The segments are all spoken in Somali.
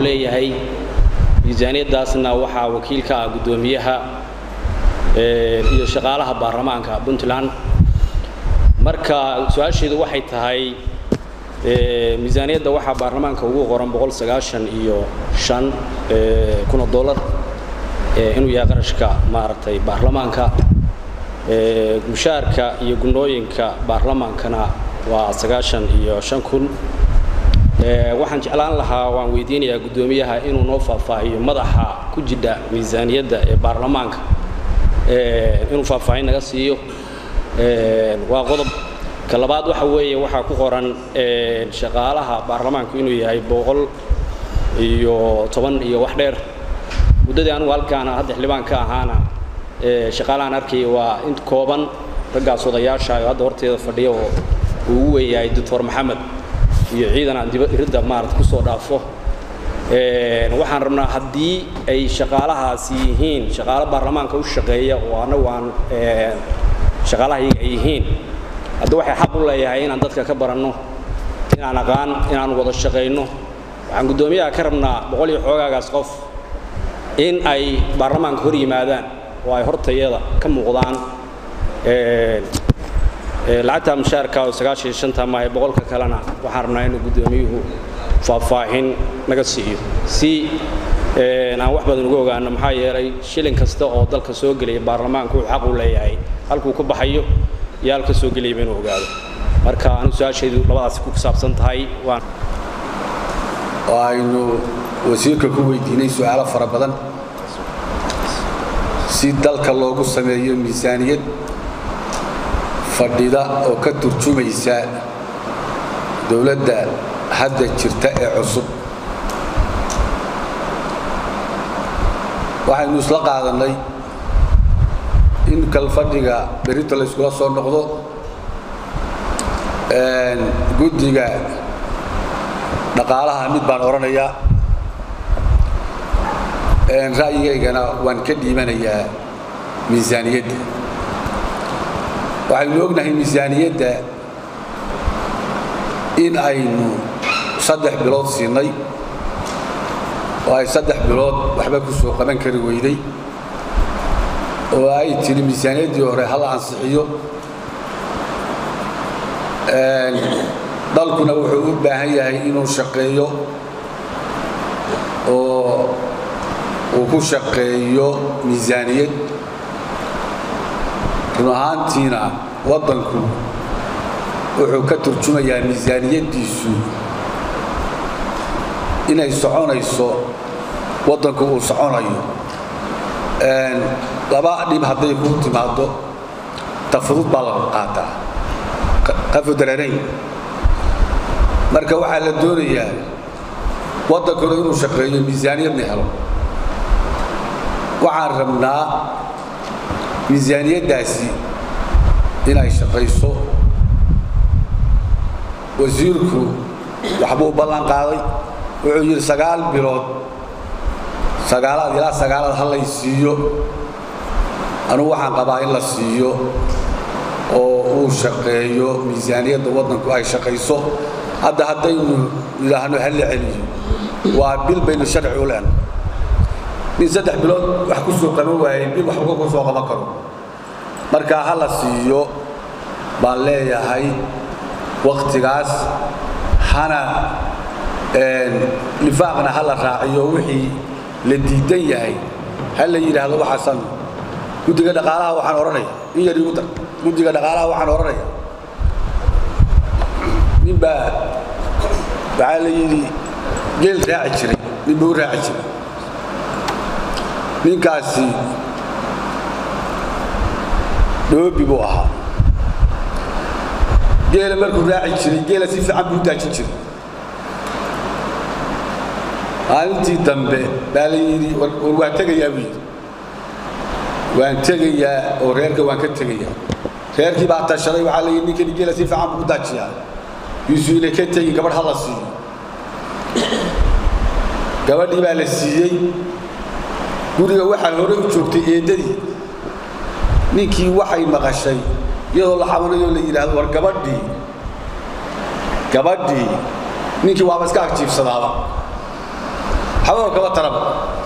leeyahay miisaaniyaddaasna waxaa wakiil ka ah guddoomiyaha iyo shaqaalaha baarlamaanka puntland marka su-aasheedu waxay tahay miisaaniyadda waxaa baarlamaanka ugu qoran iyo an kuna dolar inuu yahay qarashka maaragtay baarlamaanka mushaarka iyo gunooyinka baarlamaankana waa sagaashan iyo shan kun waxaan jeclaan lahaa waan weydiinayaa guddoomiyaha inuu noo faahfaahiyo madaxa ku jidha miisaaniyadda ee baarlamaanka inuu faahfaahin naga siiyo waa qodob ka labaad waxa weeye waxaa ku qoran shaqaalaha baarlamaanku inuu yahay boqol iyo toban iyo wax dheer muddadii anugu halkaana hadda xildhibaan ka ahaana shaqaalahaan arkaya waa int kooban raggaas odayaasha oo hadda horteeda fadhiya oo uu ugu weeyahay doctor maxamed iyo ciidan aan dibaridda maarata ku soo dhaafo waxaan rabnaa haddii ay shaqaalahaasi yihiin shaqaalo baarlamaanka u shaqeeya oo annagu aan shaqaalahayaga ay yihiin hadda waxay xaq u leeyahay inaan dadka ka baranno inaan aqaan inaan wada shaqayno waxaan guddoomiyaha ka rabnaa boqol iyo xoogaagaas qof in ay baarlamaanka hor yimaadaan oo ay hortayada ka muuqdaan lacagta mushaarka oo sagaashan iyo shanta maahe boqolka kalena waxaan rabnaa inuu guddoomiyuhu faahfaahin naga siiyo si aan wax badan uga ogaano maxaa yeelay shilin kasta oo dalka soo gelaya baarlamaanku wuxuu xaq u leeyahay halkuu ka baxayo iyo halka soo gelayaba inuu ogaado marka anigu su-aashaydu labadaasi ku saabsan tahay waan oo aynu wasiirka ku weydiinay su'aalo fara badan si dalka loogu sameeyo miisaaniyad fadhida oo ka turjumaysa dowladda hadda jirta ee cusub waxaynu isla qaadannay in kalfadhiga berrinta la yskula soo noqdo guddiga dhaqaalaha mid baan odhanayaa ra'yigaygana waan ka dhiibanayaa miisaaniyadda waxaynu ognahay miisaaniyadda in aynu saddex bilood siinay oo ay saddex bilood waxba ku soo qaban kari weyday oo ay tiri miisaaniyaddii hore hala ansixiyo dalkuna wuxuu u baahan yahay inuu shaqeeyo oo uu ku shaqeeyo miisaaniyad run ahaantiina waddanku wuxuu ka turjumayaa miisaaniyaddiisu inay soconayso waddanku uu soconayo laba dhib hadday kuu timaaddo tafudud baa la qaataa qafudararayn marka waxaa la doonayaa waddankuna inuu shaqeeyo miisaaniyadna helo waxaan rabnaa miisaaniyaddaasi inay shaqayso wasiirku waxbuu ballan qaaday wuxuu yidhi sagaal bilood sagaalaad ilaa sagaalaad ha lay siiyo anugu waxaan qabaa in la siiyo oo uu shaqeeyo miisaaniyadda waddanku ay shaqayso hadda haddaynu idhaahno ha la celiyo waa bil baynu sharci u leenay nin saddex bilood wax ku soo qaban waayey bil waxba ku soo qaban karo marka ha la siiyo baan leeyahay wakhtigaas hana lifaaqna ha la raaciyo wixii la diidan yahay ha la yidhaahdo waxaasan guddiga dhaqaalaha waxaan odhanaya in yar igu dar guddiga dhaqaalaha waxaan odhanaya nin baa waxaa la yidhi geel raaci jiray nin buu u raaci jiray ninkaasi dhoobi buu ahaa geela markuu raaci jiray geela si fiican buu u daajin jiray maalintii dambe baa la yidhi war waan tegayaa buu yidhi waan tegayaa oo reerka waan ka tegayaa reerkii baa tashaday waxaa la yidhi ninkani geela si fiican buu u daajiyaa yuusuu inay ka tegin gabadh ha la siiyo gabadhii baa la siiyey guriga waxaa hore u joogtay eeddadii ninkii waxay maqashay iyadoo la xabanayoo la yidhaahdo war gabadhii gabadhii ninkii waaba iska agjiibsadaaba xababa kaba taraba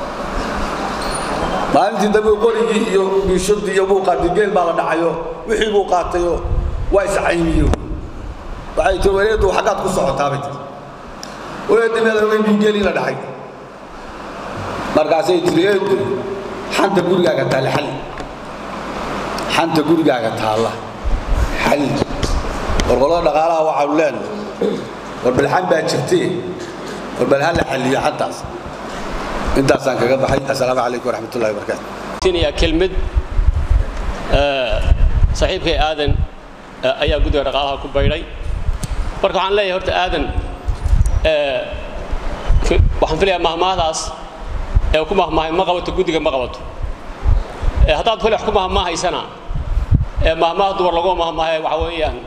maalintii dambe qorigii iyo biishadii iyo buu qaatay geel baa la dhacayo wixii buu qaatayoo waa iscaymiyo waxay tii wareedu xaggaad ku socotaabay tii wareedii meel ogeyn bii geelii la dhacay markaasay tiri eedu xanta gurigaaga taalla xalli xanta gurigaaga taalla xalli warqolada dhaqaalaha waxaanu leenahay warbalxan baa jirtee warbal ha la xalliyo xantaas intaasaan kaga baxay assalaamu calaykum waraxmatullahi wabarakaatu ya kelmad saaxiibkay aadan ayaa guddiga dhaqaalaha ku baydhay marka waxaan leeyahay horta aadan waxaan filayaa mahmaahdaas ee ku mahmaahay ma qabato guddiga ma qabato haddaad fili wax ku mahmaahaysana mahmaah dumar laguma mahmaahe waxa weeyaan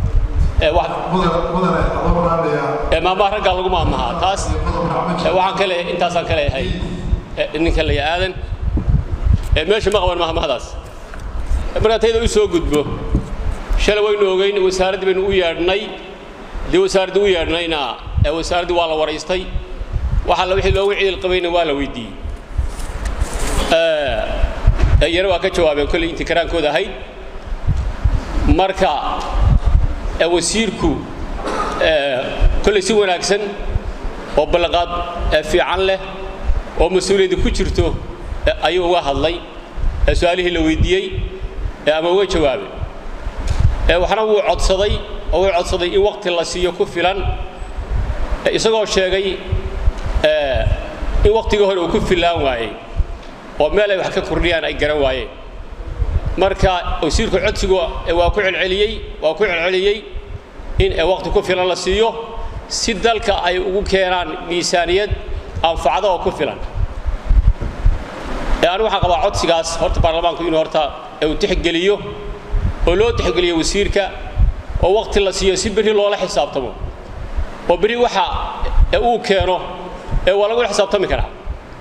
mahmaah raggaa lagu mahmaahaa taas waxaan ka leeyahay intaasaan ka leeyahay ninka leeya aadan meesha ma qaban mahmaahdaas markaa tayda u soo gudbo shalay waynu ogeyn wasaaraddii baynu u yeedhnay dee wasaaraddii u yeedhnayna wasaaraddii waa la waraystay waxa la wixii loogu ciidil qabayna waa la weydiiyey iyana waa ka jawaabeen kolley intii karaankooda ahayd marka wasiirku kolley si wanaagsan oo ballanqaad fiican leh oo mas-uuliyadda ku jirto ayuu uga hadlay su-aalihii la weydiiyey ama uga jawaabay waxna wuu codsaday oo wuu codsaday in waqti la siiyo ku filan isagoo sheegay in waqtigii hore uu ku filaan waayey oo meel ay wax ka kordhiyaan ay garan waayeen marka wasiirku codsigu waa ku celceliyey waa ku celceliyey in waqti ku filan la siiyo si dalka ay ugu keenaan miisaaniyad anfacda oo ku filan anigu waxaan qabaa codsigaas horta baarlamaanku inuu horta uu tixgeliyo oo loo tixgeliyo wasiirka oo waqti la siiyo si berri loola xisaabtamo oo berri waxa uu keeno ee waa lagula xisaabtami karaa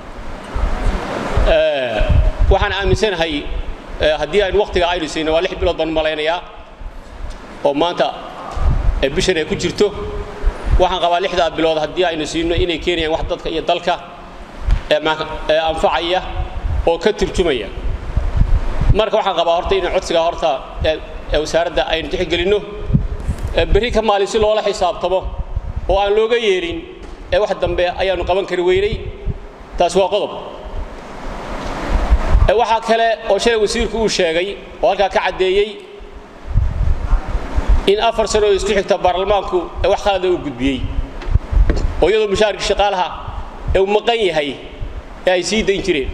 waxaan aaminsanahay haddii aynu waqtiga aynu siino waa lix bilood baan malaynayaa oo maanta bishan ay ku jirto waxaan qabaa lixdaa bilood haddii aynu siino inay keenayaan wax dadka iyo dalka anfacaya oo ka turjumaya marka waxaan qabaa horta inaan codsiga horta wasaaradda aynu tixgelinno berri ka maalin si loola xisaabtamo oo aan looga yeelin ee wax dambe ayaanu qaban kari weynay taas waa qodob waxaa kale oo shalay wasiirku uu sheegay oo halkaa ka caddeeyey in afar sano oo isku xigta baarlamaanku wax khalada uu gudbiyey oo iyadoo mushaarkii shaqaalaha ee uu maqan yahay ee ay sii dayn jireen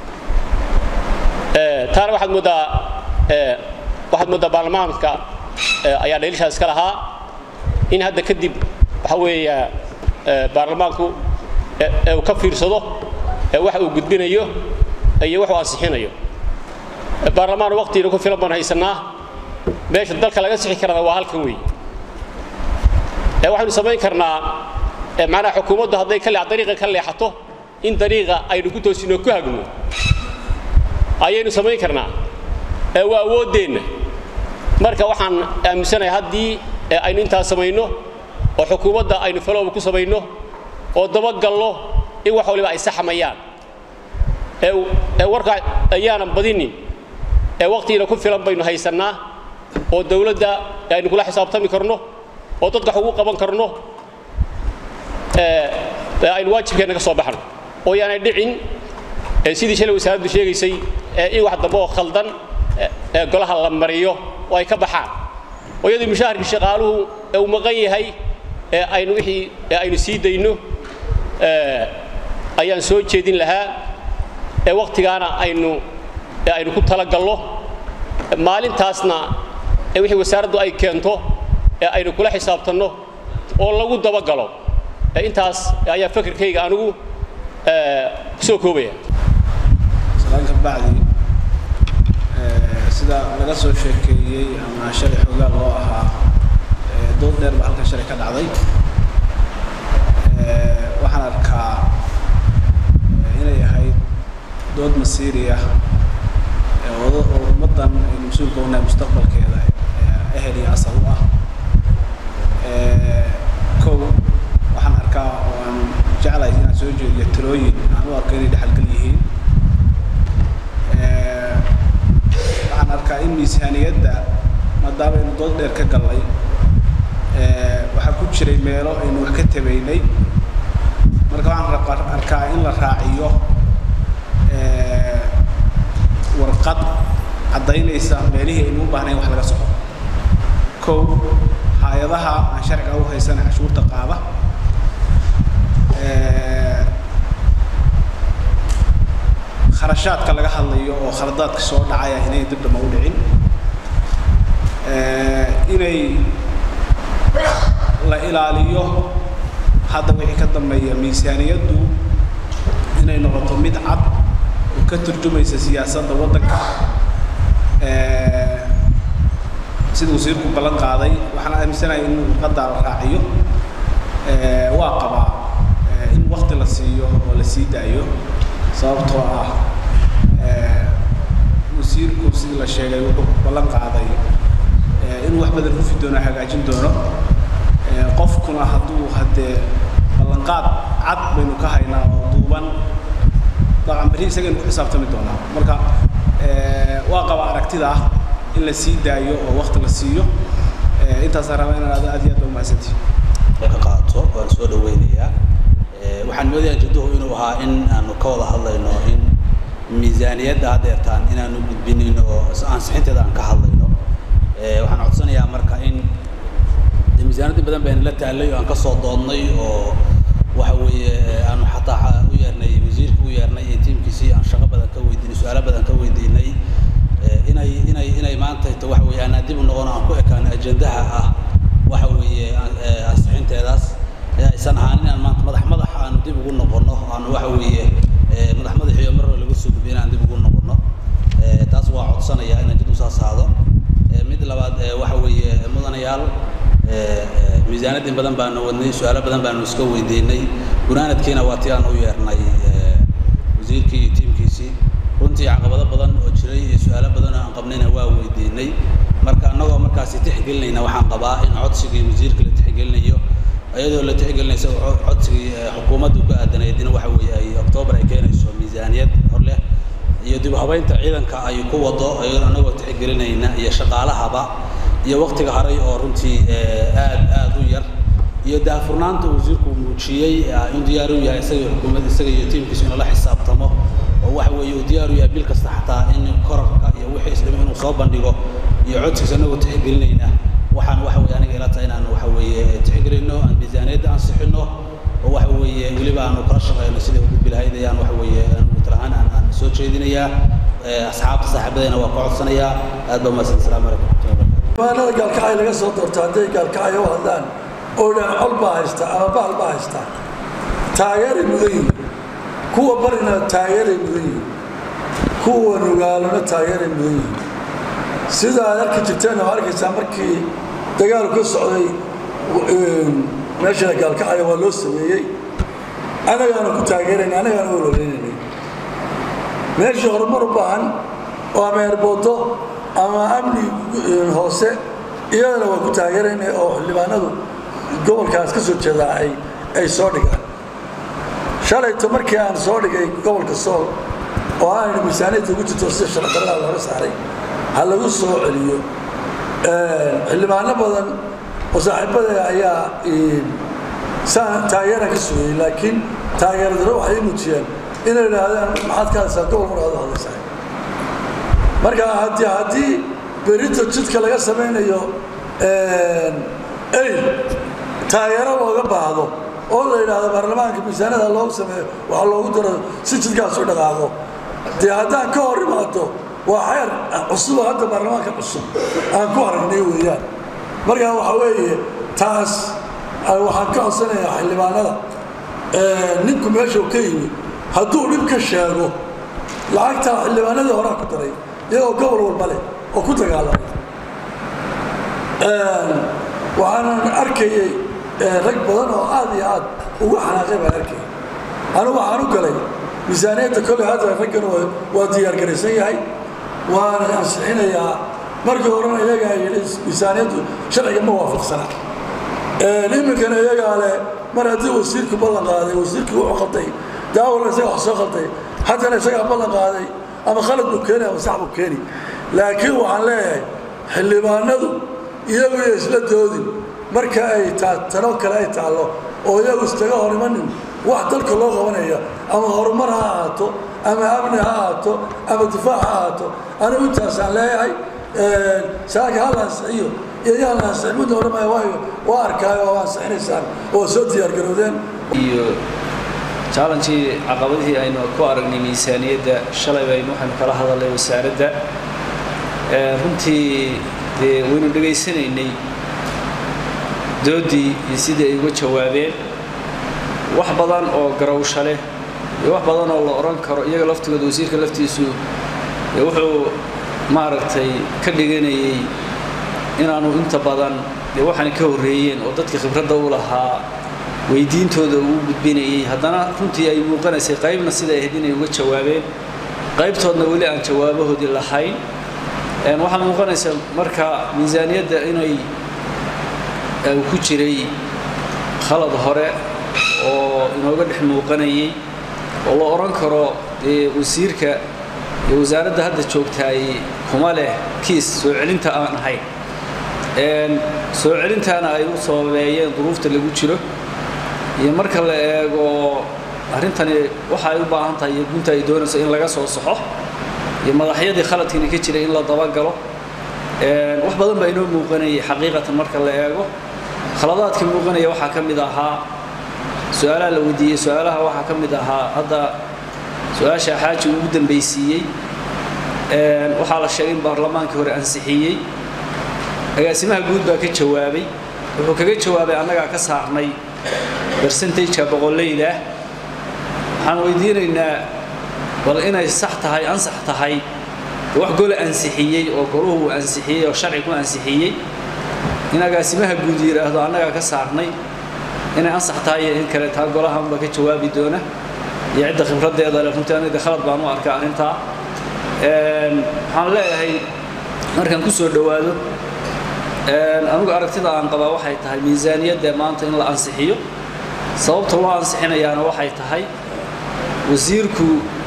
taana waxaad mooddaa waxaad mooddaa baarlamaanka ayaa dhaliishaas iska lahaa in hadda kadib waxa weeya baarlamaanku uu ka fiirsado waxa uu gudbinayo iyo wax uu ansixinayo baarlamaan waqtiina ku filan baan haysannaa meesha dalka laga sixi karana waa halkan weeye waxaynu samayn karnaa macnaha xukuumaddu hadday ka dariiqa ka leexato in dariiqa aynu ku toosino ku hagno ayaynu samayn karnaa waa awooddeenna marka waxaan aaminsanahay haddii aynu intaas samayno oo xukuumadda aynu falooba ku samayno oo dabagalno in wax waliba ay saxmayaan ee warka ayaanan badinin ee waqtigiina ku filan baynu haysannaa oo dawladda aynu kula xisaabtami karno oo dadka wax ugu qaban karno aynu waajibkeenna ka soo baxno oo yaanay dhicin sidii shalay wasaaraddu sheegaysay in wax dambe oo khaldan golaha la mariyo oo ay ka baxaan oo iyadoo mushaharkii shaqaaluhu uu maqan yahay aynu wixii aynu sii dayno ayaan soo jeedin lahaa ee waqtigaana aynu aynu ku talagalno maalintaasna wixii wasaaraddu ay keento ee aynu kula xisaabtanno oo lagu dabagalo intaas ayaa fakarkayga anigu ku soo koobaya salaanka bacdi sida laga soo sheekeeyey ama shalay xoogaa loo ahaa dood dheer baa halkan shalay ka dhacday waxaan arkaa inay ahayd dood masiiri ah oo ummaddan aynu mas-uulka unahay mustaqbalkeeda ehel iyo asal u ah kow waxaan arkaa oo aan jeclahay inaan soo jeediyo talooyin aan u arko inay dhexalgal yihiin waxaan arkaa in miisaaniyadda maadaama aynu dood dheer ka gallay waxaa ku jiray meelo aynu wax ka tabaynay marka waxaan arkaa in la raaciyo warqad caddaynaysa meelihii aynu u baahnayn wax laga soco kow hay-adaha aan sharciga u haysana cashuurta qaada kharashaadka laga hadlayo oo khaladaadka soo dhacaya inay dib dhama u dhicin inay la ilaaliyo hadda wixii ka dambeeya miisaaniyaddu inay noqoto mid cad oo ka turjumaysa siyaasadda waddanka sida wasiirku ballan qaaday waxaan aaminsanahay in warqaddaa la raaciyo waa qabaa in wakti la siiyo oo la sii daayo sababtoo ah wasiirku sidii la sheegay wuxuu ballan qaaday inuu wax badan rufi doono hagaajin doono qofkuna hadduu haddee ballanqaad cad baynu ka haynaa oo duuban dabcan berri isagaynu ku xisaabtami doonaa marka waa qaba aragtida ah in la sii daayo oo wakti la siiyo intaasaan rabaa inaan aad iyo aad ba umahadsantihi ka qaato waan soo dhaweynayaa waxaan moodayaa jidduhu inuu ahaa in aanu ka wada hadlayno in miisaaniyadda haddeertaan inaanu gudbinayno oo ansixinteeda aan ka hadlayno waxaan codsanayaa marka in de miisaaniyadda badan bayna la taallay oo aan ka soo doodnay oo waxa weeye aanu xataa u yeernay wasiirka u yeernay iyo tiimkiisii aan shaqo badan ka weydiinay su-aalo badan ka weydiinay inay inay inay maanta ito waxa weeye aanaa dib u noqono aan ku ekaano ajendaha ah waxa weeye ansixinteedaas aysan ahaan inaan maanta madax madax aanu dib ugu noqono aanu waxa weeye madax madaxiyo mar laga soo gudbiyo inaan dib ugu noqono taas waa codsanaya inaan jid usaas aado mid labaad waxa weeye mudanayaal miisaanadin badan baanu wadnay su-aalo badan baanu iska weydiinay gunaanadkiina waa tii aan u yeernay wasiirkii iyo tiimkiisii runtii caqabado badan oo jiray iyo su-aalo badan oo aan qabnayna waa weydiinay marka annagoo markaasi tixgelinayna waxaan qabaa in codsigii wasiirka la tixgelinayo iyadoo la tixgelinaysa codsigii xukuumaddu ku aadanayd in waxa weeye ay oktoobar ay keenayso miisaaniyad hor leh iyo dib u habaynta ciidanka ay ku wado iyadoo annagoo tixgelinayna iyo shaqaalahaba iyo waktiga haray oo runtii aad aad u yar iyo daahfurnaanta wasiirku muujiyey in diyaar u yahay isaga xukuumad isaga iyo tiimkiisu inuu la xisaabtamo oo waxa weeye uu diyaar u yahay bil kasta xataa in korarka iyo wixii isdhimo inuu soo bandhigo iyo codsigiisa annagoo tixgelinayna waxaan waxa weeye aniga ila tahay inaan waxa weeye tixgelino aan miisaaniyadda ansixino oo waxa weeye weliba aanu kala shaqeyno sidai u gudbi lahayd ayaan waxa weeye anigu talahaan aan aan soo jeedinayaa asxaabta saaxiibadayna waa ka codsanayaa aad baa mahadsan asalaamu calaykum maanada gaalkacay laga soo doorto hadday gaalkacay u hadlaan oo dhan col baa haysta ama bahal baa haysta taageeray mudan yihin kuwa barina taageeray mudan yihin kuwa nugaalona taageeray mudan yihin sida aad arki jirteen oo arkaysaa markii dagaalku ka socday meesha gaalkacaya waa loo sameeyey annagaana ku taageerayna annagaana ololaynanay meeshii horumar u baahan oo ama erboodo ama amni hoose iyadana waa ku taageerayna oo xildhibaanadu gobolkaas ka soo jeedaa ay ay soo dhigaan shalayto markii aan soo dhigay gobolka sool oo aanayna miisaaniyadda ugu jirto sida shardarada looga saaray ha lagu soo celiyo xildhibaano badan oo saaxiibada ayaa saan taageeraan ka sugayey laakiin taageeradaro waxay i muujiyeen inay idhaahdaan maxaad ka hadlaysaa gobol mar aad hadlaysaa marka haddii haddii berito jidka laga samaynayo eyl taageero looga baahdo oo la yidhaahdo baarlamaanka miisaanada loogu sameeyo waxaa loogu daro si jidkaas u dhaqaaqo dee haddaan ka hor imaado waa xeer cusuboo hadda baarlamaanka cusub aan ku aragnay weeyaan markaa waxaa weeye taas waxaan ka codsanayaa xildhibaanada ninku meeshuu ka yimi hadduu dhib ka sheego lacagtaa xildhibaanadii horaa ku daray iyagoo gobol walba leh oo ku dagaalamay waxaanan arkayey rag badan oo aad iyo aad ugu xanaaqay baan arkayay anigu waxaan u galay miisaaniyadda kolley hadda raggan waa diyaargaraysan yahay waana ansixinayaa markii horena iyagaa yidhi miisaaniyaddu sharciga ma waafaqsana iminkana iyagaa leh mar haddii wasiirku ballan qaaday wasiirkii wuxuu qaltay daawalna isaga wax soo qaltay haddana isagaa ballan qaaday ama khalad buu keeni ama sax buu keeni laakiin waxaan leeyahay xildhibaanadu iyagu iyo isla doodin marka ay tano kale ay taallo oo iyagu istaga hor imanin wax dalka loo qabanaya ama horumar ha ahaato ama amni ha ahaato ama difaac ha ahaato anigu intaasaan leeyahay saaka ha la ansixiyo iyo yaan la ansixin midna odhamaya waayo waa arkaayo oo ansixinaysaan oo soo diyaargarowdeen iyo challengii caqabadihii aynu ku aragnay miisaaniyadda shalay baynu waxaynu kala hadalnay wasaaradda runtii dee waynu dhegaysanaynay doodii iyo sidii ay uga jawaabeen wax badan oo garawsha leh iyo wax badan oo la odhan karo iyaga laftigooda wasiirka laftiisu wuxuu maaragtay ka dhiganayay inaanu inta badan dee waxaana ka horreeyeen oo dadka khibradda u lahaa weydiintooda ugu gudbinayay haddana runtii ay muuqanaysay qaybna sida ahayd inay uga jawaabeen qaybtoodna weli aan jawaabahoodii lahayn waxaa muuqanaysa marka miisaaniyadda inay ku jiray khalad hore oo inooga dhex muuqanayay oo la odhan karo dee wasiirka iyo wasaaradda hadda joogtaay kuma leh kiis soo celinta aan ahayn soo celintaana ay u sababeeyeen duruufta lagu jiro iyo marka la eego arrintani waxa ay u baahan tahay iyo gunta ay doonayso in laga soo saxo iyo madaxyadii khaladkiina ka jiray in la dabagalo wax badan baa inoo muuqanayay xaqiiqatan marka la eego khaladaadka muuqanaya waxaa ka mid ahaa su-aalaha la weydiiyey su-aalaha waxaa ka mid ahaa hadda su-aasha xaaji ugu dambaysiiyey waxaa la sheegay in baarlamaankii hore ansixiyey agaasimaha guud baa ka jawaabay wuxuu kaga jawaabay annagaa ka saarnay bersentageka boqollayda waxaan weydiinaynaa bal inay sax tahay ansax tahay wax gola ansixiyey oo goluhu uu ansixiyey oo sharci ku ansixiyey in agaasimaha guud yidhaahdo annagaa ka saarnay inay ansax tahay iyo in kale taa golahanba ka jawaabi doona iyo cidda khibraddeeda le runtii aniga khalad baan u arkaa arrintaa waxaan leeyahay markaan ku soo dhowaado anigu aragtida aan qabaa waxay tahay miisaaniyadda maanta in la ansixiyo sababta loo ansixinayaana waxay tahay wasiirku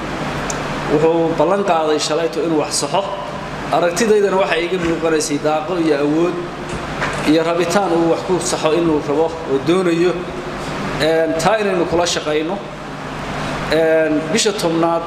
wuxuu ballan qaaday shalayto inuu wax saxo aragtidaydana waxay iga muuqanaysay daaqo iyo awood iyo rabitaan uu wax ku saxo inuu rabo oo doonayo taa inaynu kula shaqayno bisha tobnaad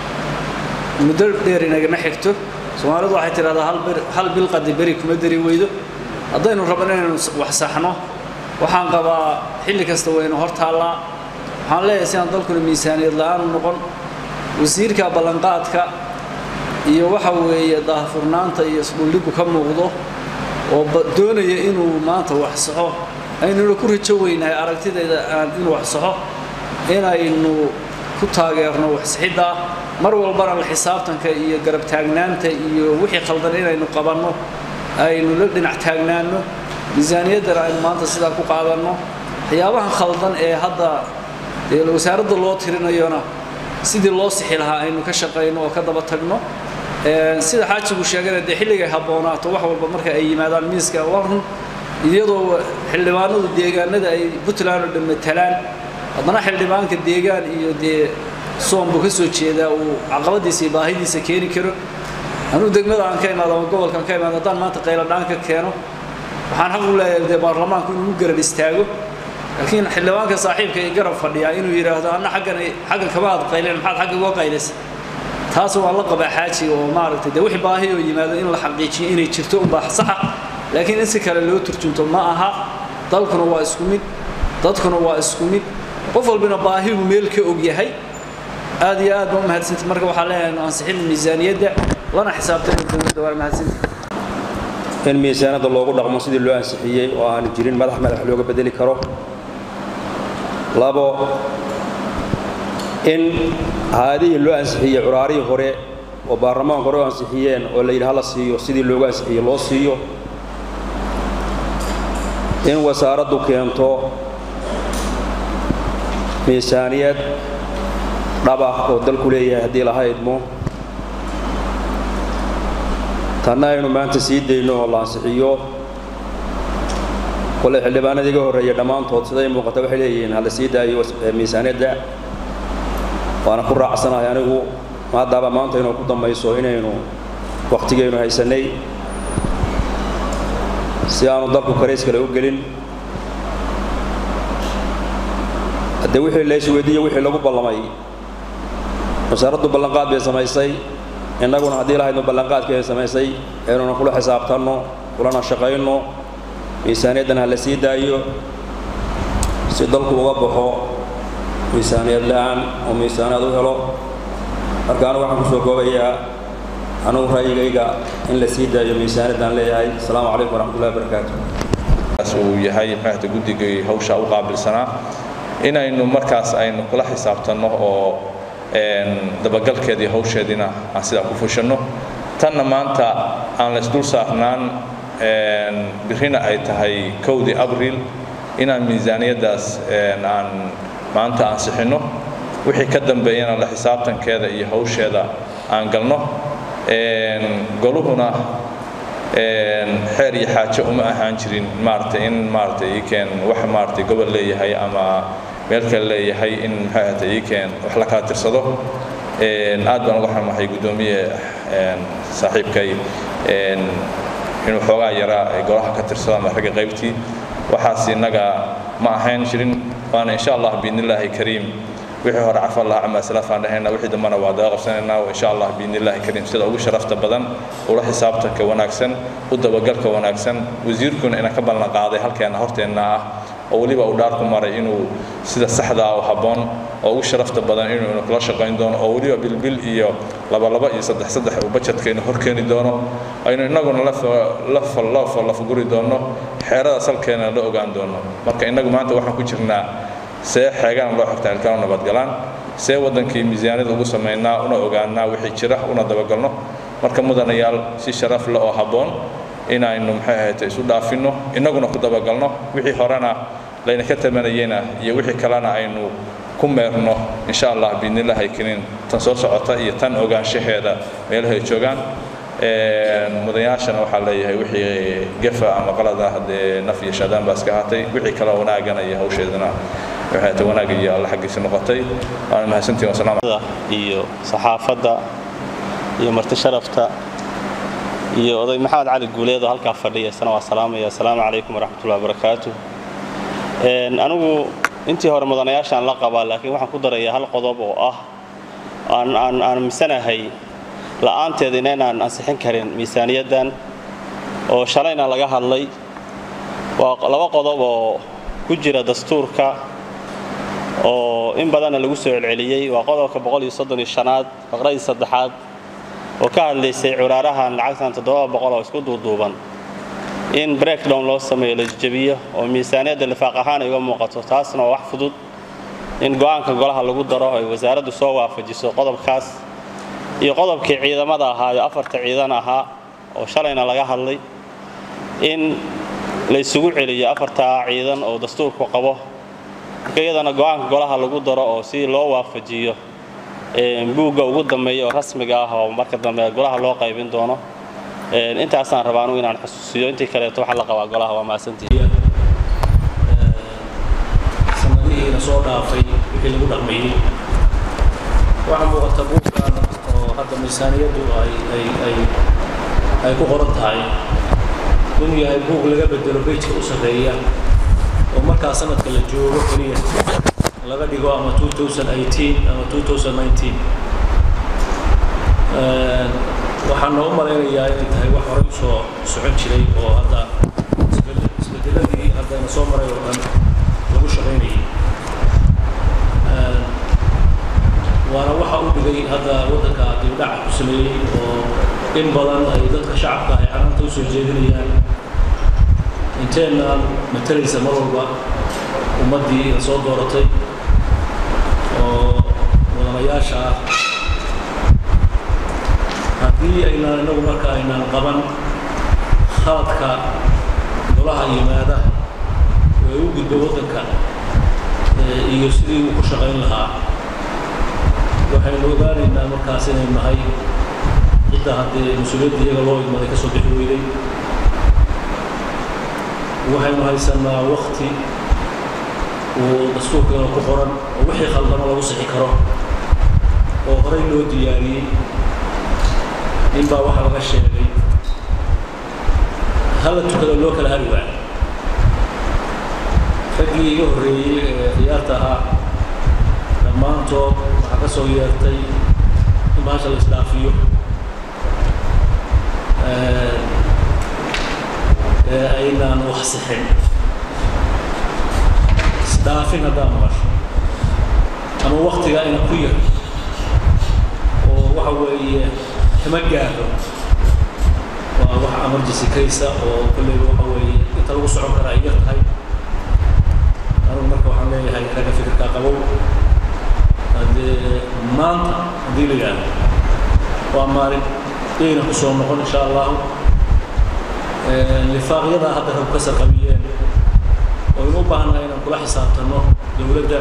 muddo dheer inagama xigto soomaalidu waxay tidhahdaa hal bil qadi beri kuma dari weydo haddaynu rabno inaynu wax saxno waxaan qabaa xilli kasta waynu hor taallaa waxaan leeyahay sidaan dalkuna miisaaniyad la-aanu noqon wasiirka ballanqaadka iyo waxa weeye daahfurnaanta iyo isdhuldhigu ka muuqdo oo doonaya inuu maanta wax saxo aynuna ku rajo weynahay aragtidayda aan inuu wax saxo inaynu ku taageerno waxsixidda mar walbana la xisaabtanka iyo garab taagnaanta iyo wixii khaldan inaynu qabanno aynu la dhinac taagnaanno miisaaniyaddana aynu maanta sidaa ku qaadanno waxyaabahan khaldan ee hadda dee wasaaradda loo tirinayona sidii loo sixi lahaa aynu ka shaqayno oo ka daba tagno sida xaajigu sheegana dee xilligay habboonaato wax walba marka ay yimaadaan miiska warun iyadoo xildhibaanadu deegaanada ay puntland oo dhan matalaan haddana xildhibaanka deegaan iyo dee soombu ka soo jeedaa uu caqabadiisa iyo baahidiisa keeni karo anuu degmada aan ka imaado ama gobolkaan ka imaado haddaan maanta qayladhaan ka keeno waxaan xaq u leeyahay dee baarlamaanku inuu u garab istaago laakiin xildhibaanka saaxiibka ee garab fadhiyaa inuu yidhaahdo anna xaggan xaggan kama aad qayleen maxaad xagga uga qaylaysa taas waan la qabaa xaajiga oo maaragtay dee wixii baahi oo yimaado in la xaqiijiyo inay jirto unbaa saxa laakiin in si kale loo turjunto ma aha dalkuna waa isku mid dadkuna waa isku mid qof walbina baahigu meel ka og yahay aad iyo aad baa u mahadsantay marka waxaa leeyahay ansixin miisaaniyadda lana xisaabtay dowladda waa mahadsantay in miisaanada loogu dhaqmo sidii loo ansixiyey oo aanu jirin madax madax looga bedeli karo labo in haadihii loo ansixiyey curaarihii hore oo baarlamaanka hore u ansixiyeen oo la yidhi hala siiyo sidii loogu ansixiyey loo siiyo in wasaaraddu keento miisaaniyad dhab ah oo dalku leeyahay haddii laha idmo tanna aynu maanta sii dayno oo la ansixiyo kole xildhibaanadii iga horreeyay dhammaantood siday muuqata waxay leeyihiin hala sii daayo miisaaniyadda waana ku raacsanahay anigu haddaaba maanta inuu ku dambayso inaynu wakhtigaynu haysannay si aanu dalku karays kale u gelin haddee wixii la isweydiiye wixii lagu ballamay wasaaraddu ballanqaad bay samaysay innaguna haddii lahaydnu ballanqaadkii ay samaysay aynuna kula xisaabtanno kulana shaqayno miisaaniyaddan ha la sii daayo si dalku uga baxo miisaaniyad la'aan oo miisaaniyad u helo marka anigu waxaan ku soo koobayaa anugu ra'yigayga in la sii daayo miisaaniyaddaan leeyahay asalaamu calaykum waraxmatullahi wabarakaatu uu yahay maxaata guddigii hawsha u qaabilsanaa inaynu markaas aynu kula xisaabtanno oo dabagalkeedii hawsheediina aan sidaa ku fushanno tanna maanta aan laysdul saarnaan birrina ay tahay kowdii abriil inaan miisaaniyaddaas aan maanta ansixinno wixii ka dambeeyana la xisaabtankeeda iyo hawsheeda aan galno goluhuna xeer iyo xaajo uma ahaan jirin maaragtay in maaragtay iikeen wax maaragtay gobol leeyahay ama meel kale leeyahay in maxay ahaatay iikeen wax la kala tirsado aad baan uga xamahay guddoomiye saaxiibkay inuu xoogaa yaraa golaha ka tirsado ama ragga qaybtii waxaas innaga ma ahayn jirin waana insha allah biidnillaahi kariim wixii hore cafa allah camaa salaafaan dhahayna wixii dambana waa daga qabsanaynaa insha allah biidnillaahi kariim sida ugu sharafta badan ula xisaabtanka wanaagsan u dabagalka wanaagsan wasiirkuna ina ka ballan qaaday halkeena horteenna ah oo weliba uu dhaarku maray inuu sida saxda ah oo habboon oo ugu sharafta badan inuu ina kula shaqayn doono oo weliba bilbil iyo labalaba iyo saddex saddex uu bajetkayna hor keeni doono aynu innaguna lafaguri doono xeerada salkeena la ogaan doono marka innagu maanta waxaan ku jirnaa see xeegana loo xigtaa ilkaanu nabadgalaan see waddankii miisaaniyada ugu samaynaa una ogaanaa wixii jira una dabagalno marka mudanayaal si sharaf leh oo habboon inaynu maxay ahayd isu dhaafinno innaguna ku dabagalno wixii horena layna ka tamanayena iyo wixii kalena aynu ku meerno insha allah biidnillahi kariin tan soo socota iyo tan ogaanshaheeda meelahay joogaan mudanayaashana waxaa leeyahay wixii gefa ama qalada haddee naf iyo shaadaan baa iska ahaatay wixii kale wanaagana iyo hawsheedana waxay ta wanaag iyo alla xaggiisa noqotay waana mahadsantihin wasalaam iyo saxaafadda iyo marti sharafta iyo oday maxamed cali guuleed oo halkaa fadhiya isna waa salaamaya asalaamu calaykum waraxmatullahi wabarakaatu anigu intii hore mudanayaashaan la qabaa laakiin waxaan ku darayaa hal qodob oo ah aan aan aaminsanahay la'aanteedina inaan ansixin karin miisaaniyaddan oo shalayna laga hadlay waa laba qodob oo ku jira dastuurka oo in badanna lagu soo celceliyey waa qodobka aad faqradii saddexaad oo ka hadlaysay curaarahan lacagtan oo isku duuduuban in breakdown loo sameeyo la jebiyo oo miisaaniyadda lifaaq ahaan ay uga muuqato taasna waa wax fudud in go'aanka golaha lagu daro ay wasaaraddu soo waafajiso qodobkaas iyo qodobkii ciidamada ahaa oo afarta ciidan ahaa oo shalayna laga hadlay in la isugu celiyo afartaa ciidan oo dastuurku qabo marka iyadana go'aanka golaha lagu daro oo si loo waafajiyo buugga ugu dambeeya oo rasmiga ah oo marka dambe golaha loo qaybin doono intaasaan rabaa anugu inaan xusuusiyo intii kaleeto waxaa la qabaa golaha waa mahadsantihiin sanadihiina soo dhaafay wixii lagu dhaqmayey waxaa muuqata buuggan oo hadda miisaaniyaddu ay ay ay ay ku qoran tahay inuu yahay buug laga bedelo bejka u sarreeya oo markaa sanadka la joogo keliya laga dhigo ama 2018 ama 2019 waxaan noo malaynayaa inay tahay wax horey usoo socon jiray oo hadda isbedeladii haddana soo maray oo dhan lagu shaqaynayay waana waxa u dhigay hadda waddanka dibdhaca ku sameeyey oo in badan ay dadka shacabka ay caranta u soo jeedinayaan inteenna matalaysa mar walba ummaddii la soo dooratay oo mudanayaasha ah haddii aynaan innagu marka aynaan qaban khaladka golaha yimaada ee u gudba waddanka iyo sidii uu ku shaqayn lahaa waxaynu ogaanaynaa markaas inay nahay cidda haddee mas-uuliyadda iyaga loo igmaday ka soo bixi weyday waxaynu haysanaa wakti uu dastuurkeena ku qoran oo wixii khaldamo lagu sixi karo oo horey loo diyaariyey ninbaa waxaa laga sheegay hala tukado loo kala hari waayo raggii iga horreeyey ee khiyaarta ahaa dhammaantood waxaa ka soo yeertay in bahasha la isdhaafiyo ee aynaan wax sixin isdhaafin haddaa maqasho ama waktiga ayna ku yar oo waxa weeye kama gaaro waa wax emergency case oo kolleyba waxa weeye inta lagu socon karaa ay yar tahay anugu marka waxaan leeyahay ragga fikirkaa qabow haddee maanta haddii la yidhaahdo waa maalin yayna ku soo noqon insha allahu lifaaqyada hadda rab ka sarqabiyeen oo inu u baahannahay inaan kula xisaabtanno dowladda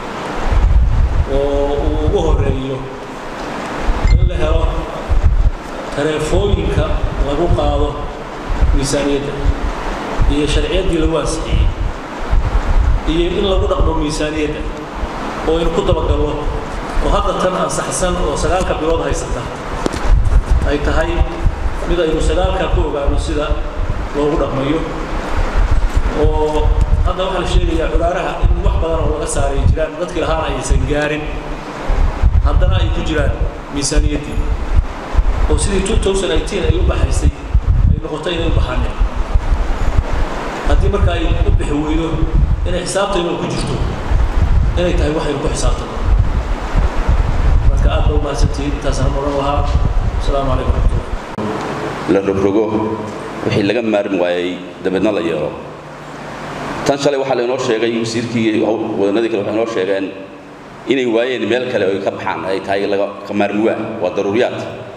oo uu ugu horeeyo in la helo tareefooyinka lagu qaado miisaaniyadda iyo sharciyaddii lagu ansixiyey iyo in lagu dhaqmo miisaaniyadda oo aynu ku dabagallo oo hadda tan ansaxsan oo sagaalka bilood haysata ay tahay mid aynu sagaalkaa ku ogaano sida loogu dhaqmayo oo hadda waxaa la sheegayaa culaaraha in wax badan oo laga saaray jiraan dadkii lahaana aysan gaarin haddana ay ku jiraan miisaaniyaddii oo sidii 2018 ay u baxaysay ay noqotay inay u baxaaneen haddii marka ay u bixi weydo inay xisaabtaynu ku jirto inay tahay waxaynu ku xisaabtano marka aad ba u mahadsantihiin intaasaan odhan lahaa asalaamu calaykum waraxmatullah la rogrogo wixii laga maarmi waayey dabeedna la yeelo tan shalay waxaa lainoo sheegay wasiirkii wadanadii kale waxay inoo sheegeen inay waayeen meel kale oo ay ka baxaan ay tahay laga ka maarmi waa waa daruuriyaad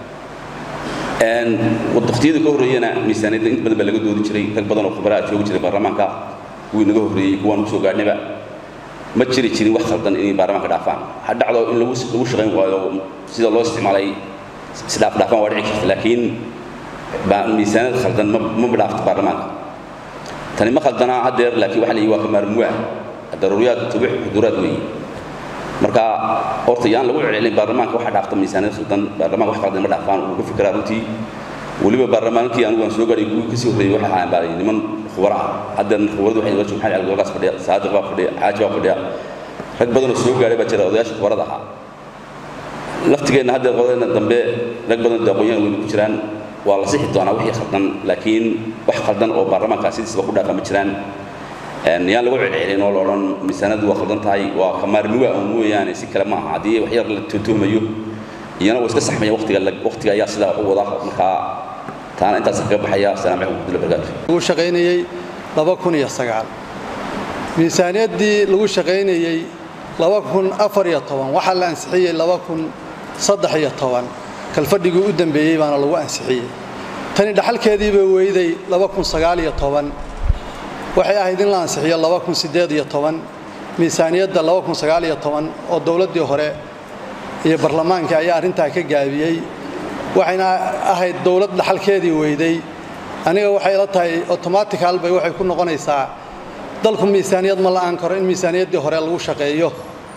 waqtiyada ka horreeyana miisaaniyadda inta badan baa laga doodi jiray rag badan oo khubaraha joogi jiray baarlamaanka kuwii naga horreeyey kuwaan kusoo gaadhnaba ma jiri jirin wax khaldan inay baarlamaanka dhaafaan ha dhacdo in lagu lagu shaqayn waayo sida loo isticmaalay isdhaaf dhaafaan waa dhici jirta laakiin miisaaniyad khaldan ma ma dhaafto baarlamaanka tani ma khaldana haddeer laakiin waxa la yidhi waa ka maarmuwaa daruuriyaad tubix xuduuraad weeye marka horta yaan lagu celcelin baarlamaanka waxa dhaafta miisaaniyad khaldan baarlamaanka wax khaldan ma dhaafaan uu ka fikiraa runtii weliba baarlamaankii anigu aan soo gaadhay kuwii kasii horreeyey waxay ahaan baa niman khubara ah haddeer khubaradu waxay nala joogaan maxamed cali golgaas fadhiya saadiq baa fadhiya xaaji baa fadhiya rag badan oo soo gaadhay baa jira odayaasha khubarada ahaa laftigeenna haddeer qodadeena dambe rag badan dee aqoon-yahan weynu ku jiraan waa la sixi doonaa wixii khaldan laakiin wax khaldan oo baarlamaanka sidiisaba ku dhaafa ma jiraan yaan lagu celcelin oo la odhan miisaanadu waa khaldan tahay waa kamaarmiwa un mooyaane si kale maaha haddii wax yar la tuhmayo iyana waa iska saxmaya waqtiga waqtiga ayaa sidaa u wada markaa taana intaas kaga baxaya asalaamu calaykum warahmatullahi wabarakaatu lagu shaqaynayey laba kun iyo sagaal miisaaniyaddii lagu shaqaynayey laba kun afar iyo toban waxaa la ansixiyey laba kun saddex iyo toban kalfadhigii u dambeeyey baana lagu ansixiyey tani dhaxalkeediiba weyday laba kun sagaal iyo toban waxay ahayd in la ansixiyo laba kun siddeed iyo toban miisaaniyadda laba kun sagaal iyo toban oo dowladdii hore iyo barlamaankii ayaa arrintaa ka gaabiyey waxayna ahayd dowlad dhaxalkeedii weyday aniga waxay ila tahay automatical bay waxay ku noqonaysaa dalku miisaaniyad ma la'aan karo in miisaaniyaddii hore lagu shaqeeyo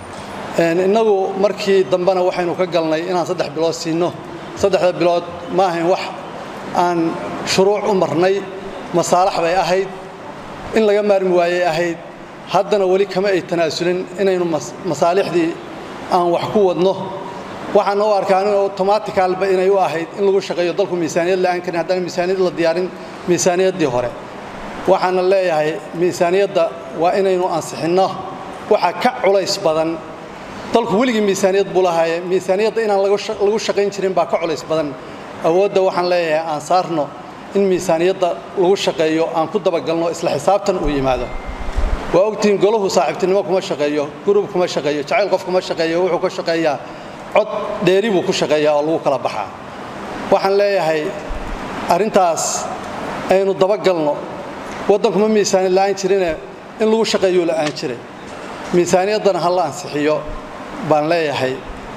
innagu markii dambena waxaynu ka galnay inaan saddex bilood siinno saddexda bilood ma ahayn wax aan shuruuc u marnay masaalax bay ahayd in laga maarmi waayey ahayd haddana weli kama ay tanaasulin inaynu masaalixdii aan wax ku wadno waxaan u arkaa in automaticalba inay u ahayd in lagu shaqeeyo dalku miisaaniyad la'aan karin haddana miisaaniyad la diyaarin miisaaniyaddii hore waxaana leeyahay miisaaniyadda waa inaynu ansixinno waxa ka culays badan dalku weligii miisaaniyad buu lahaaye miisaaniyadda inaan lagu shaqayn jirin baa ka culays badan awoodda waxaan leeyahay aan saarno in miisaaniyadda lagu shaqeeyo aan ku dabagalno isla xisaabtan uu yimaado waa ogtihiin golahu saaxiibtinimo kuma shaqeeyo gurub kuma shaqeeyo jacayl qof kuma shaqeeyo wuxuu ka shaqeeyaa cod dheeri buu ku shaqeeyaa oo lagu kala baxaa waxaan leeyahay arrintaas aynu dabagalno waddankuma miisaaniyad la'aan jirine in lagu shaqeeyuu la'aan jiray miisaaniyaddana ha la ansixiyo baan leeyahay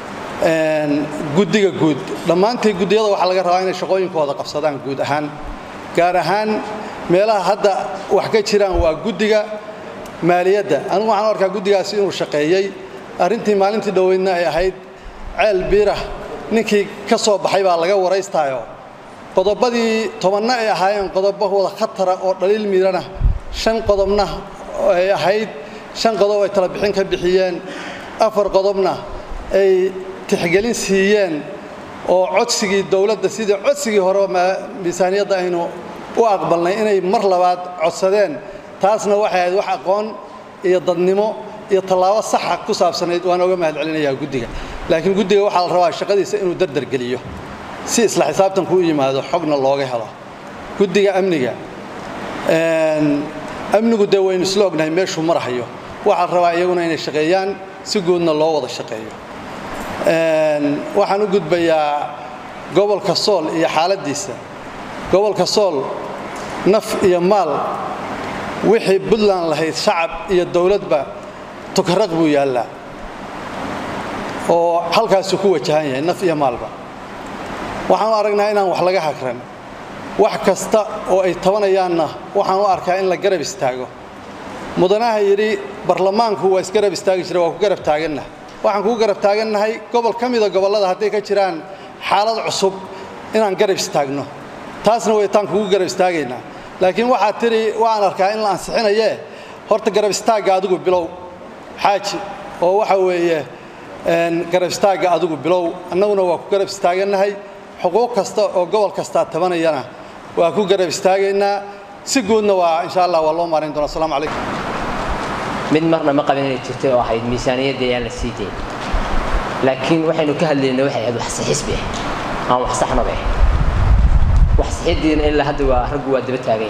guddiga guud dhammaantii guddiyada waxaa laga rabaa inay shaqooyinkooda qabsadaan guud ahaan gaar ahaan meelaha hadda wax ka jiraan waa guddiga maaliyadda anigu waxaan u arkaa guddigaasi inuu shaqeeyey arrintii maalintii dhoweydna ay ahayd ceel biirah ninkii ka soo baxay baa laga waraystaayo qodobadii tobanna ay ahaayeen qodobo wada khatara oo dhaliil miirana shan qodobna ay ahayd shan qodob ay tala bixin ka bixiyeen afar qodobna ay tixgelin siiyeen oo codsigii dowladda sidii codsigii hore miisaaniyadda aynu u aqbalnay inay mar labaad codsadeen taasna waxay ahayd wax aqoon iyo dadnimo iyo tallaabo saxa ku saabsanayd waan oga mahad celinayaa guddiga laakiin guddiga waxaa la rabaa shaqadiisa inuu dardargeliyo si isla xisaabtanku u yimaado xogna looga helo guddiga amniga amnigu dee waynu isla ognahay meeshuu marahayo waxaa la rabaa iyaguna inay shaqeeyaan si guudna loo wada shaqeeyo waxaan u gudbayaa gobolka sool iyo xaaladdiisa gobolka sool naf iyo maal wixii puntland lahayd shacab iyo dowladba tukaraq buu yaallaa oo halkaasuu ku wajahan yahay naf iyo maalba waxaan u aragnaa inaan wax laga hagran wax kasta oo ay tabanayaanna waxaan u arkaa in la garab istaago mudanaha yidhi barlamaanku waa isgarab istaagi jira waa ku garab taagannahay waxaan kugu garab taagannahay gobol ka mida gobollada hadday ka jiraan xaalad cusub inaan garab istaagno taasna waytaan kugu garab istaagaynaa laakiin waxaad tidhi waan arkaa in la ansixinayee horta garab istaagga adigu bilow xaaji oo waxa weeye garab istaagga adigu bilow annaguna waa ku garab istaagannahay xuquuq kasta oo gobol kastaa tabanayana waa ku garab istaagaynaa si guudna waa insha allah waa loo maarin doona asalaamu calaykum mid marna ma qabin inay jirtay oo ahayd miisaaniyadda ayaan la sii dayn laakiin waxaynu ka hadlaynay waxay ahayd wax saxiisbi ah aan wax saxnaba ah wax saxiiddiina ilaa hadda waa raggu waa daba taagan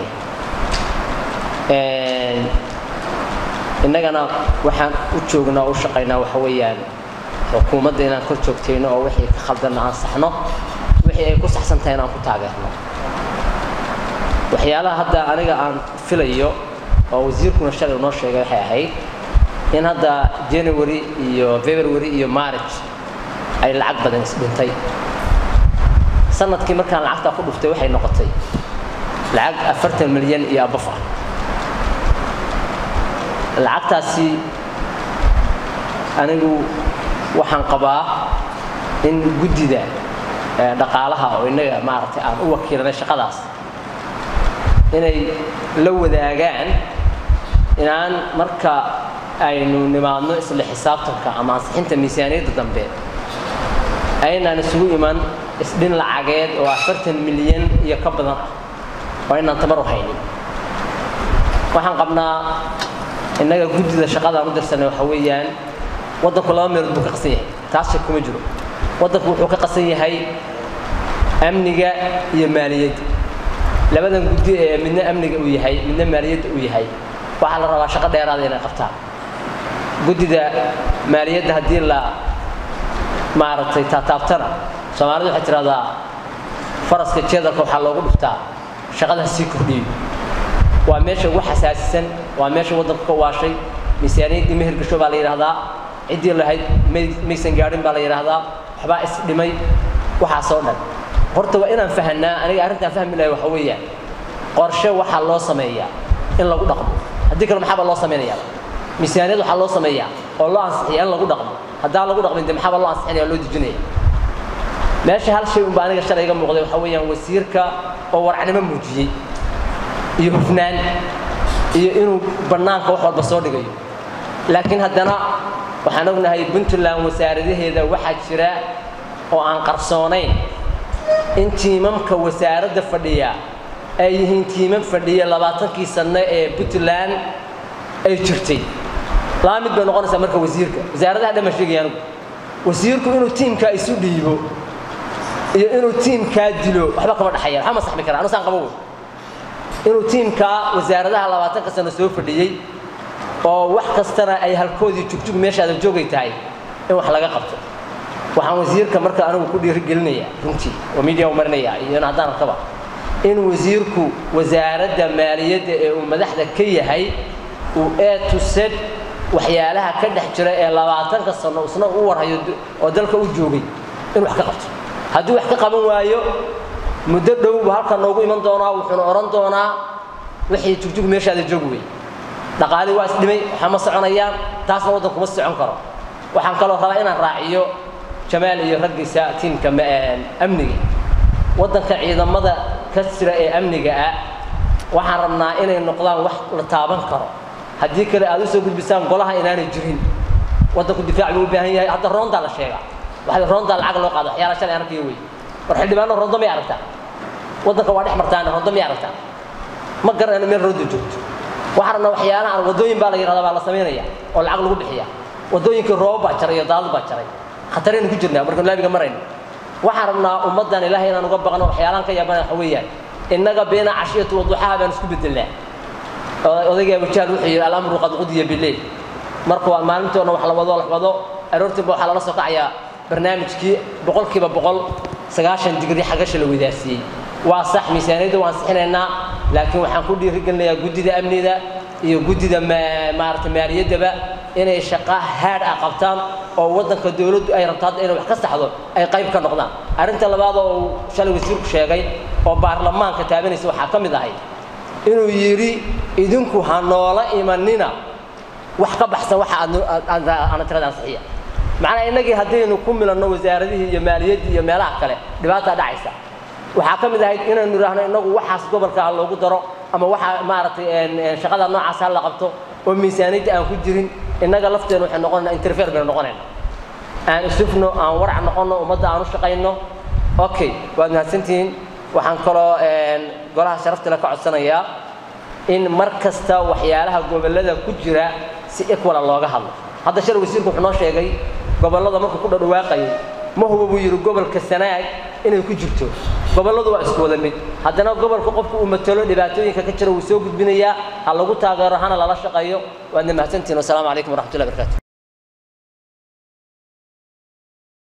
yahay innagana waxaan u joognaa u shaqaynaa waxa weeyaan xukuumadda inaan kor joogtayno oo wixii ka khaldanna aan saxno wixii ay ku saxsan tahay inaan ku taageerno waxyaalaha hadda aniga aan filayo oo wasiirkuna shalay noo sheegay waxay ahayd in hadda january iyo february iyo march ay lacag badan isdhintay sanadkii markaan lacagtaa ku dhuftay waxay noqotay lacag afartan milyan iyo abaf ah lacagtaasi anigu waxaan qabaa in guddida dhaqaalaha oo innaga maaragtay aan u wakiilanay shaqadaas inay la wadaagaan inaan marka aynu nimaadno isla xisaabtanka ama ansixinta miisaaniyadda dambe aynaan isugu iman isdhin lacageed oo afartan milyan iyo ka badan ah oo aynaan tamar u haynin waxaan qabnaa innaga guddida shaqadaan u dirsanay waxa weeyaan waddanku laba meelood buu ka qasan yahay taas shak kuma jiro waddanku wuxuu ka qasan yahay amniga iyo maaliyadda labadan guddi ee midna amniga uu yahay midna maaliyadda uu yahay waxaa la rabaa shaqo dheeraada inay qabtaan guddida maaliyadda haddii la maaragtay taataabtana soomaalidu waxay tidhahdaa faraska jeedalka waxaa loogu dhuftaa shaqada sii kordhiyo waa meesha ugu xasaasisan waa meesha waddanku ka waashay miisaaniyaddii meher gasho baa la yidhaahdaa ciddii lahayd maysan gaadhin baa la yidhaahdaa waxbaa isdhimay waxaasoo dhan horta waa inaan fahanaa aniga arrintaan fahmi lahay waxa weeyaan qorshe waxaa loo sameeyaa in lagu dhaqmo haddii kale maxaaba loo samaynayaa miisaaniyad waxaa loo sameeyaa oo loo ansixiya in lagu dhaqmo haddaan lagu dhaqmin de maxaaba loo ansixinaya loo dejinaya meesha hal shay unba aniga shalay iga muuqday waxa weeyaan wasiirka oo warcnimo muujiyey iyo hufnaan iyo inuu bannaanka wax walba soo dhigayo laakiin haddana waxaan ognahay puntland wasaaradaheeda waxaa jira oo aan qarsoonayn in tiimamka wasaaradda fadhiya ay yihiin tiimam fadhiya labaatankii sanno ee puntland ay jirtay laba mid bay noqonaysaa marka wasiirka wasaaradaha dhan baan sheegaya anigu wasiirku inuu tiimkaa isu dhiibo iyo inuu tiimkaa dilo waxba kama dhexeeya waxba ma saxmi kara anu saan qabo wey inuu tiimkaa wasaaradaha labaatanka sano soo fadhiyey oo wax kastana ay halkoodii jugjug meeshaada joogay tahay in wax laga qabto waxaan wasiirka marka anigu ku dhiirigelinaya runtii oo media u marinaya iyo in haddaan arkaba in wasiirku wasaaradda maaliyadda ee uu madaxda ka yahay uu a to z waxyaalaha ka dhex jira ee labaatanka sano isna u warhayo oo dalka u joogay in wax ka qabto haddii wax ka qaban waayo muddo dhow buu halkan noogu iman doonaa wuxuuna odhan doonaa wixii jugjug meeshaada joog wey dhaqaalii waa isdhimay waxa ma soconayaan taasna waddanku ma socon karo waxaan kaloo rabaa inaan raaciyo jamaal iyo raggiisa tiimka amniga waddanka ciidamada ka jira ee amniga ah waxaan rabnaa inay noqdaan wax la taaban karo haddii kale aad usoo gudbisaan golaha inaanay jirin waddanku difaac buu u baahan yahay hadda roondaa la sheegaa waxaa roondaa lacag loo qaada waxyaala shalay arkayo wey war xildhibaano rondo may aragtaa waddanka waa dhex martaan rondo may aragtaa ma garanayno meel roonda joogto waxaan rabnaa waxyaalaha waddooyin baa la yidhahdaa baa la samaynaya oo lacag lagu bixiya waddooyinkii roobo baa jaray iyo daadad baa jaray khataraynu ku jirnaa markaan laabiga marayno waxaan rabnaa ummaddan ilaahay inaan uga baqno waxyaalahan ka yaabana waxa weeyaan innaga beena cashiyatu waduxaha baan isku bedelnaa odayga abujaal wuxuu yidhi alamru qad qudiya bileyl marka waa maalintoona wax la wado la wado aroortiiba waxaa lala soo kacayaa barnaamijkii boqolkiiba boqol sagaashan digri xagasha la wadaarsiiyey waa sax miisaaniyadda waan sixinaynaa laakiin waxaan ku dhiirigelinayaa guddida amnida iyo guddida maarata maaliyaddaba inay shaqa haadh ah qabtaan oo waddanka dowladdu ay rabto hadda inay wax ka saxdo ay qayb ka noqdaan arrinta labaad oo uu shalay wasiirku sheegay oo baarlamaanka taabanaysa waxaa ka mid ahay inuu yidhi idinku ha noola imanina wax ka baxsan waxa aana tirada ansixiya macnaa innagii haddaynu ku milanno wasaaradihii iyo maaliyaddii iyo meelaha kale dhibaataa dhacaysa waxaa ka mid ahayd inaynu idhaahno innagu waxaas gobolka ha loogu daro ama waxa maaragtay shaqada noocaas ha la qabto oo miisaaniyadda aan ku jirin innaga lafteenu waxay noqonaynaa interfere baynu noqonayna aan isufno aan warac noqonno ummadda aan u shaqayno okay waad mahadsantihiin waxaan kaloo golaha sharaftale ka codsanayaa in mar kasta waxyaalaha gobollada ku jira si equala looga hadlo hadda shal wasiirku wuxuu noo sheegay gobollada markuu ku dhadhawaaqayay ma huba buu yidhi gobolka sanaag inay ku jirto gobolladu waa isku wada mid haddana gobolka qofku uu matalo dhibaatooyinka ka jira wuu soo gudbinayaa ha lagu taageero hana lala shaqeeyo waadna mahadsantihin wasalaamu calaykum waraxmatullahi barakaatu